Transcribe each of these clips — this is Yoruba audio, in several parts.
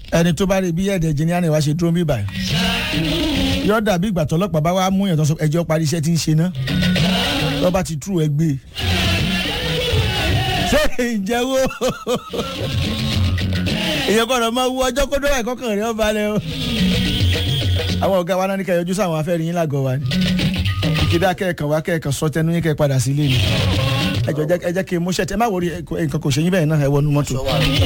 ẹni tó bá rí bí ẹ̀dẹ̀ engineering wá ṣe dúró bí báyìí yóò dàbí ìgbà tọlọ́pàá bá wá mú yàn tó sọ ẹjọ́ parí iṣẹ́ tí ń ṣe náà tó bá ti tú ẹ gbé ṣé ìjẹ́wọ́ èèyàn gbọ́dọ̀ máa wú ọjọ́ kó dọ́wọ́ ẹ̀kọ́kàn rẹ̀ ọba rẹ̀ o àwọn ọ̀gá wa náà ní kẹ́ yọjú sáwọn afẹ́rin yín lágọ̀ọ́ wa ni ìkédà kẹ́ẹ̀kan wá kẹ́ẹ̀kan sọ tẹnu yín kẹ́ padà sí ilé mi ẹjọ ẹ jẹ́ kí n mú ṣẹ́tẹ́ má wọrí nǹkan kò ṣe yín bẹ́ẹ̀ náà ẹ wọnú mọ́tò.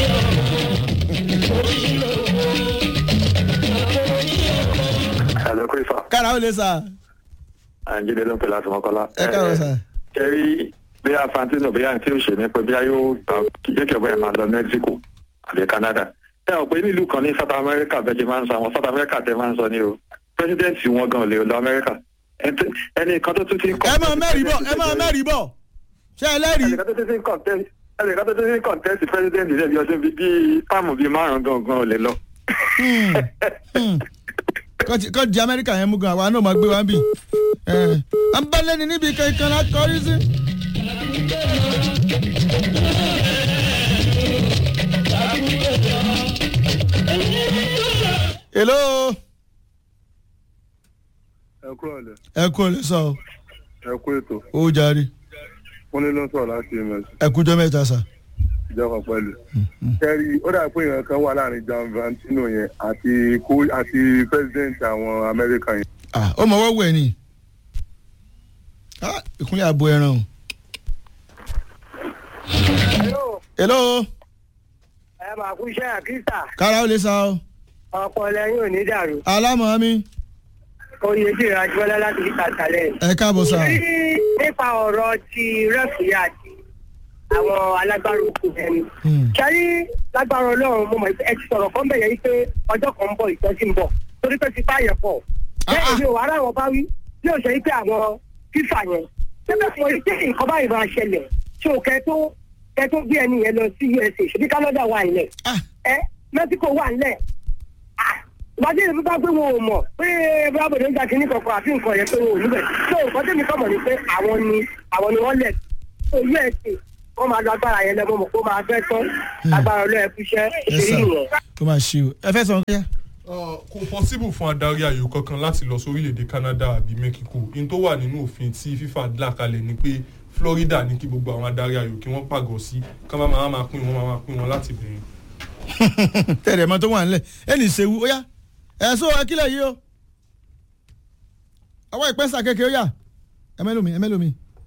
Hello, Christopher. kára ó lè sà. Àǹjídé ló ń pè láti Mọ́kọ́lá. ẹ káàárọ̀ sà. Kẹ́rí bí Fantino bí àǹtí ò ṣe ní pé bí a yóò gbà jẹ́ kí ọ̀bẹ yẹn máa lọ Mexico àbí Canada. Ẹ ọ̀ pé nílùú kan ní South America bẹ́ẹ̀ ṣe máa ń sọ àwọn South America tẹ máa ń sọ ní o. President wọn gan ò lè lọ America. Ẹni kan tó tún ti ń ẹ máa mẹ́rìí bọ̀ ẹ máa mẹ́rìí bọ̀ ṣé ẹ lẹ́rìí. Ẹnìkan tó tún ti ń contest ẹnìkan tó tún ti ń contest president ilé bí ọdún bíi páàmù bíi márùn-ún gangan ò lè lọ. kọ́ di amẹ́ríkà yẹn mú gan àwa náà máa gbé wa ń bì. à ń bá lẹ́ni níbi kankan la kọrí sí. hello. ẹ kúrò lẹ ẹ kú ọ̀lẹ́ sọ o. ẹ kú ètò ó jàre. wọn ní ló ń sọ̀rọ̀ láti ms ẹ kújọ́ mẹ́ta sà. ìjọba pẹ̀lú. kẹrí ó dà pé ìran kan wà láàrin John Valentino yẹn àti kó àti president àwọn Amẹ́ríkà yẹn. ah ó mọ wọ́wọ́ ẹ̀ ni. ah ìkúnlẹ̀ àbò ẹran o. hello. ẹ máa kú iṣẹ́ àkísà kára ó lè sá o. ọ̀pọ̀ lẹ́yìn ò ní dàrú alámọ̀ mi. oyè tí ìrìn àjọlá láti fi kàtàlẹ̀. ẹ káàbọ̀ sà. ní nípa ọ̀rọ̀ ti rẹ́fìrí àti àwọn alágbára òkú ẹni. Hmm. ṣáyé lágbára ọlọ́run mo mọ̀ pé ẹ ti sọ̀rọ̀ kan bẹ̀yẹ̀ yìí pé ọjọ́ kan ń bọ̀ ìtọ́jú ń bọ̀ torí pé ti báyẹ̀ pọ̀. bẹ́ẹ̀ ni o ara wọn bá wí yóò ṣe pé àwọn fífà yẹn ṣẹ́fẹ̀ fún orí pé nǹkan báyìí máa ṣẹlẹ̀ tí o kẹ́ tó kẹ́ tó gbé ẹni yẹn lọ sí USA ṣèbí Canada wà nílẹ̀ ah ẹ Mexico wà nílẹ̀ ìbájẹ́ ìlú bá gbé wọn ò mọ̀ pé bírábòdè ń jà kínní kankan àfi nǹkan yẹn pé wọn ò níbẹ̀ tó nǹkan tẹ́mi kọ́ mọ̀ ni pé àwọn ni àwọn ni wọ́n lẹ̀ tó USA wọ́n máa lo agbára yẹn lẹ́mọ̀ mọ̀ kó máa fẹ́ tán agbára ọlọ́ọ̀ ẹ̀kú iṣẹ́ ẹ ìṣèlú sà nìyẹn. kó máa ṣe o ẹ fẹ́ sọ ọ́ Uh, kò possible fún adarí ayò kankan láti lọ sórílẹ̀-èdè Canada àbí Mexico in tó wà nínú òfin tí FIFA là kalẹ̀ ni pé Florida ní kí gbogbo àwọn adarí ayò kí wọ́n pàgọ́ sí ká má máa máa pín wọn máa máa pín wọn láti bẹ̀rẹ̀. tẹ̀rẹ̀ mọ́ tó wà nílẹ̀ ẹnì ìṣèwú ó yá ẹ̀ sọ akílẹ̀ yìí o ọwọ́ ìpẹ́sà kékeré ó yá ẹ mẹ́lòmí ẹ mẹ́lòmí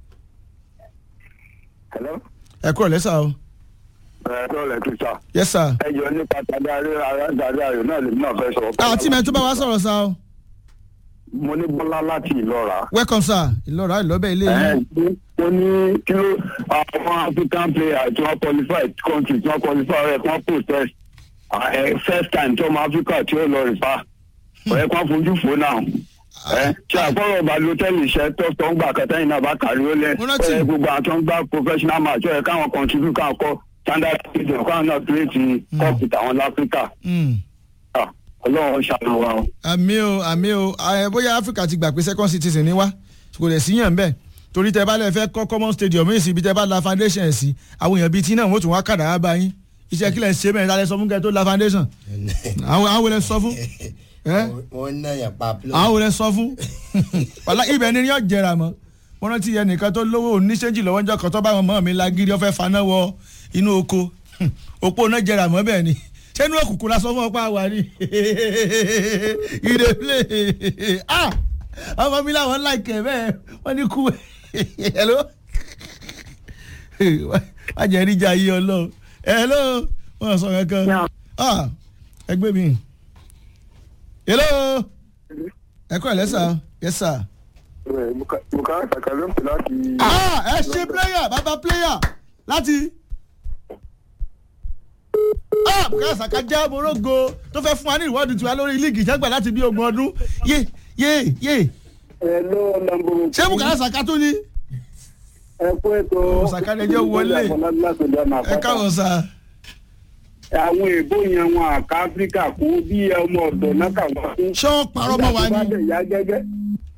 Hello. ẹ kúrò lẹ́sà o Ẹ tó lẹ̀ kí sá. yes sir Ẹ jọ nípa tàbí aráàlú ayò náà lèmi náà fẹ́ sọ̀rọ̀. àti mẹ́tò bá wa sọ̀rọ̀ sa o Mo ní Bọ́lá láti Ìlọ́ra. welcome sir ìlọ́ra ìlọ́bẹ̀ ilé Ẹ yìí mo ní kí ló àwọn African players tí wọ́n qualify country tí wọ́n qualify rẹ̀ kí wọ́n protest ẹ first time tí ọmọ Africa tí ó lọ rìpa ọ̀rẹ́ kan fojú fò náà ẹ ṣe àkọ́rọ̀ balotẹ́lì iṣẹ́ tó tó ń gbà kẹtẹ́yìn náà bá kárí ó lẹ̀ Mo rántí. ẹ gbogbo àwọn tó ń gbá professional match ẹ káwọn contribute káwọn kọ standard season káwọn náà play ti cup tàwọn láfíríkà Mm. Ah, Ọlọ́run ṣàánú wa o. àmì o àmì o ẹ bóyá Africa ti gbà pé second citizen ni wá kò lè síyàn bẹ́ẹ̀ torí tẹ bá lè fẹ́ kọ́ common stadium yìí sí ibi tẹ bá la foundation ẹ̀ sí àwọn èèyàn bíi tí náà wọ́n tún wá kàdà wá bá yín iṣẹ́ kílẹ̀ ṣe mẹ́rin lálẹ́ sọ fún kẹ́ tó la foundation àwọn àwọn olè sọ fún ẹ́ wọ́n ń náyà pa plo. àwọn olè sọ fún wàlá ibẹ̀ ni yóò jẹrà mọ́ wọ́n rántí ẹnìkan tó lówó oníṣẹ́jì lọ́wọ́ ńjọ́ kan tó bá wọn mọ́ mi lágírí ó fẹ́ faná wọ inú oko òpó náà jẹrà mọ́ bẹ́ẹ̀ ni sẹ́nu òkùnkùn la sọ fún ọpá wa ni ìdèlè ah ọmọ mi làwọn láìkẹ́ bẹ́ẹ̀ wọ́n ní kú hello wájà ẹ̀ríjà yìí ọlọ́run hello wọ́n sọ kankan ah ẹgbẹ́ mi hello ẹ kọ́ ẹ̀ lẹ́sà yes sir Bùkárí Sàkà ló ń pè láti. ah ẹ ṣe player bàbá player láti ah Bukayo Saka jẹ́ morogo tó fẹ́ fún wa ní ìwọ́dù tiwa lórí líìgì ìjẹ́gbà láti bí ogún ọdún yé yé yé ẹ ló lọ́nbó. ṣé Bukayo Saka tún ni ẹ kú ètò. Saka lè jẹ́ wọlé. ẹ káwọn sa àwọn èèbó yẹn wọn àká áfíríkà kó bí ọmọ ọ̀dọ̀ náà kà wá fún. ṣé wọ́n parọ́ mọ́ wa nígbà tó bá ni dẹ̀ yá gẹ́gẹ́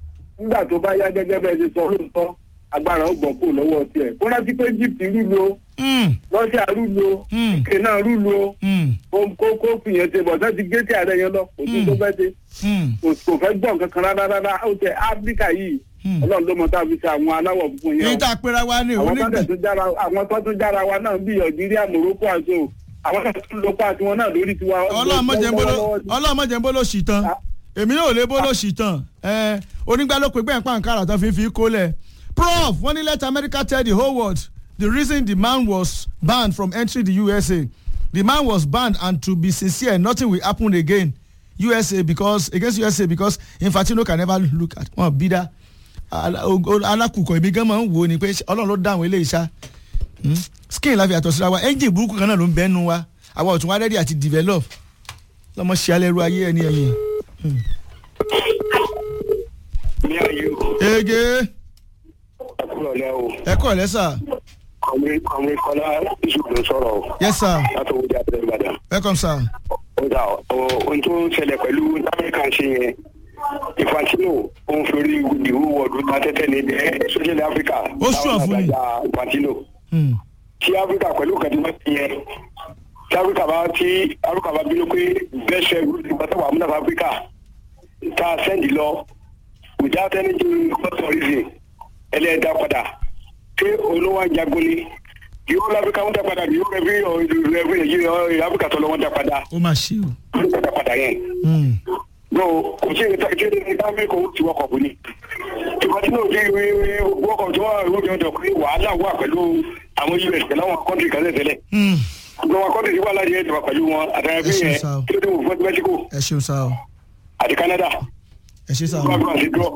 nígbà tó bá yá gẹ́gẹ́ bẹ́ẹ̀ ti sọ lóòótọ́ agbára ó gbọ́ kó lọ́wọ́ tiẹ̀ kó rántí pé egypt lílo Mm, lọ́sẹ̀ àrùlù o Mm. ike náà rúlu o mm, kó kó kó fìyẹn ṣe bọ̀ sẹ́ ti gé tí ààrẹ yẹn lọ kò sí tó fẹ́ ṣe mm. kò kò fẹ́ gbọ́n kankan rárá rárá ó tẹ áfíríkà yìí Hmm. ọlọ́run ló mọ tá a fi ṣe àwọn aláwọ̀ funfun yẹn èyí o tá a pera wa ní àwọn tó onígbà tẹ̀ tún jára àwọn tó tún jára wa náà bíi algeria morocco àti o àwọn tó tún lópa àti wọn náà lórí tiwa. ọlọ́mọdé ń bolo sì tán èmi náà ò lè bolo sì tán ẹ onígbà ló pe gbẹ̀ǹ pàǹkárà tó fi fi kólẹ̀ prof wọ́n ní let america tell the whole world the reason the man was banned from entering the usa the man was banned and to be sincere nothing will happen again usa because against usa because infantino can never look at wọn bí dá alákùkọ ibi gan máa ń wò ó ni pé ọlọ́run ló dá àwọn eléyìí ṣá Hmm? skin la fi àtọ̀ síra wa engine burúkú kan náà ló ń bẹ́nu wa àwa ò tún wá rẹ́dí àti develop lọ́mọ ṣe alẹ́rú ayé ẹni ẹ̀yìn. ní ayé ege kúrò lẹ́ o ẹ kọ́ lẹ́sà àwọn àwọn ìkọlá ìṣùgbọ́n sọ̀rọ̀ o yes sir láti owó jáde lẹ́nu ìbàdàn. welcome sir. ó dà ọ ohun tó ń ṣẹlẹ̀ pẹ̀lú amẹ́ríkà ṣe yẹn infantino ó ń forí ìwú wọ̀ọ̀dù ta tẹ́tẹ́ ní ẹ̀ sọ́jẹ́lẹ̀ áfíríkà Ó sùn fún ni. infantino Hmm. tí áfíríkà pẹ̀lú kẹ́tìmọ́ ti yẹn tí áfíríkà bá tí áfíríkà bá bínú pé bẹ́ẹ̀ ṣe ìgbàsọ̀wọ̀ àmúnà áfíríkà tá a sẹ́ndì lọ without any good reason ẹlẹ́ẹ̀dá padà pé olówó àjàgbọ́n ni yóò láfíríkà wọ́n dá padà yóò rẹ̀ bí ọ̀rẹ́ nàìjíríà áfíríkà tó lọ wọ́n dá padà ó mà ṣe o. wọ́n dá padà yẹn Hmm. no kò sí ìrètí àti ìrètí ní amẹ́ríkà ó ti wọkọ̀ bù ni ìgbà tí náà di wọkọ̀ tó wà lóde ọjọ́ pé wàhálà wà pẹ̀lú àwọn us pẹ̀lú àwọn kọ́ńtì kan tẹ̀lé Hmm. gbogbo àwọn kọ́ńtì tí wà láti ẹ̀dùn pẹ̀lú wọn àtàwọn ẹbí Ẹ ṣeun yẹn sá o. kí ló dé wò fún mexico ẹ ṣeun sá o àti canada ẹ ṣe sá o. gbogbo àti dúró.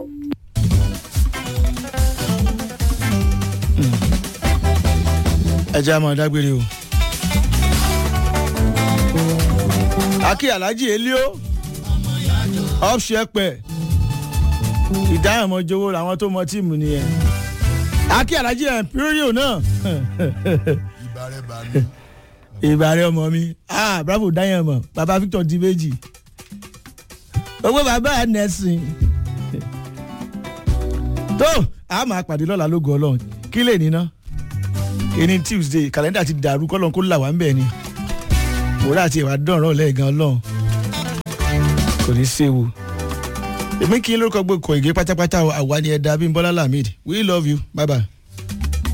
ẹ jẹ́ àmọ́ dágbére o. akí alhaji elio ọ̀ṣẹ́pẹ̀ ìdáhùn jowó làwọn tó mọ tíìmù nìyẹn akí alhaji emporium náà ìbárẹ̀ bá mi. ìbàrẹ̀ ọmọ mi ah bravo dáyẹn mọ̀ baba victor di méjì owó bàbá nẹ́sìn tó a máa pàdé lọ́la lógo ọlọ́run kí lè níná ẹni tuesday kàlẹ́ndà ti dàrú kọ́lọ́n kó là wá ń bẹ̀ ni mòrá àti ìwà dọ̀rọ̀ lẹ́ẹ̀gan ọlọ́run kò ní í séwu èmi kí n lórúkọ gbogbo ìgé pátápátá àwa ni ẹ̀dá bímbọ́lá lamid we love you bye bye.